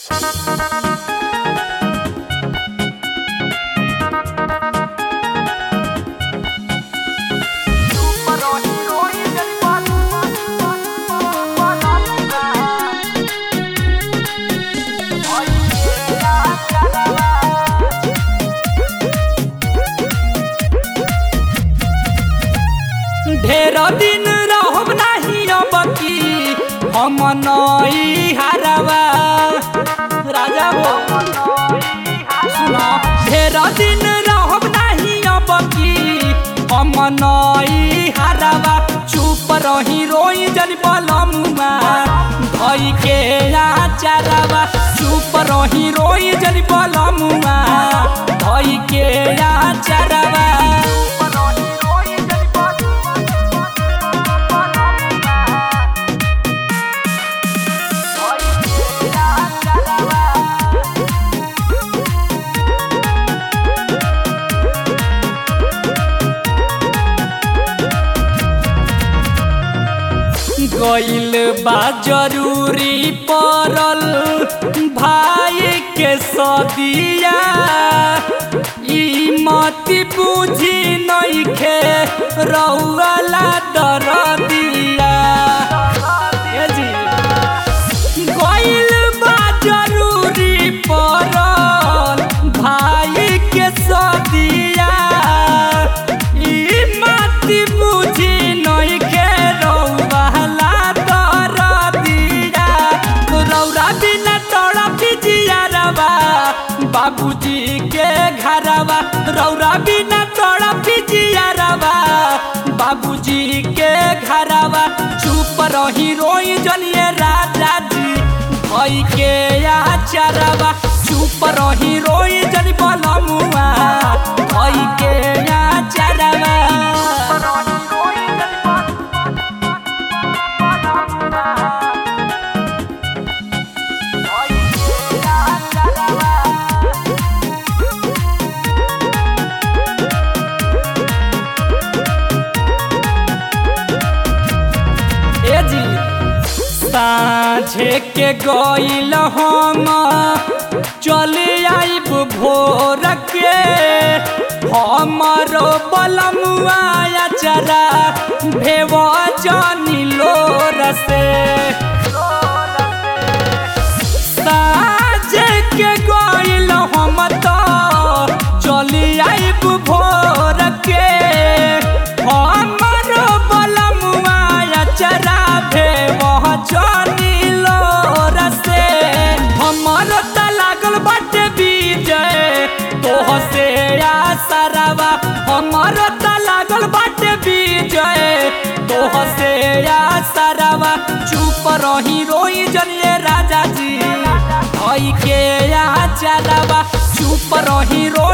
ढेर दिन रहब नाही अब की हम नई हारवा राजा हो सुनो ढेर दिन रहब नाही अब की हम नई हारवा चुप रही रोई जन बलमुआ धई के आचारवा चुप रही रोई जन बलमुआ धई के आचारवा गइल बा जरूरी पड़ल भाई के सदिया ई मत बुझी नइखे रउला दर दिया ए जी गइल बा जरूरी पड़ल भाई के सदिया ई मत बुझी नइखे रउला दर दिया रौरा बिना तोड़ा पिजियारवा बाबूजी के घरवा रौरा बिना तोड़ा पिजियारवा बाबूजी के घरवा चुप रही रोई जनिए राजा जी भई के आचारवा चुप रही रोई जन बलमुआ भई के आचारवा ए जी साँझे के गइल हम चले आइब भोर के हमरो बलमुआ चरा भेव जनी लोर से साँझे के गइल हम तो चले आइब भोर के हमरो बलमुआ चरा भेव जनी लोर से हमर त लागल बाटे विजय तोह से आसरवा हमर त लागल बाटे विजय तोह से आसरवा चुप रही रोई जनिए राजा जी भई के आचरवा चुप रही रोई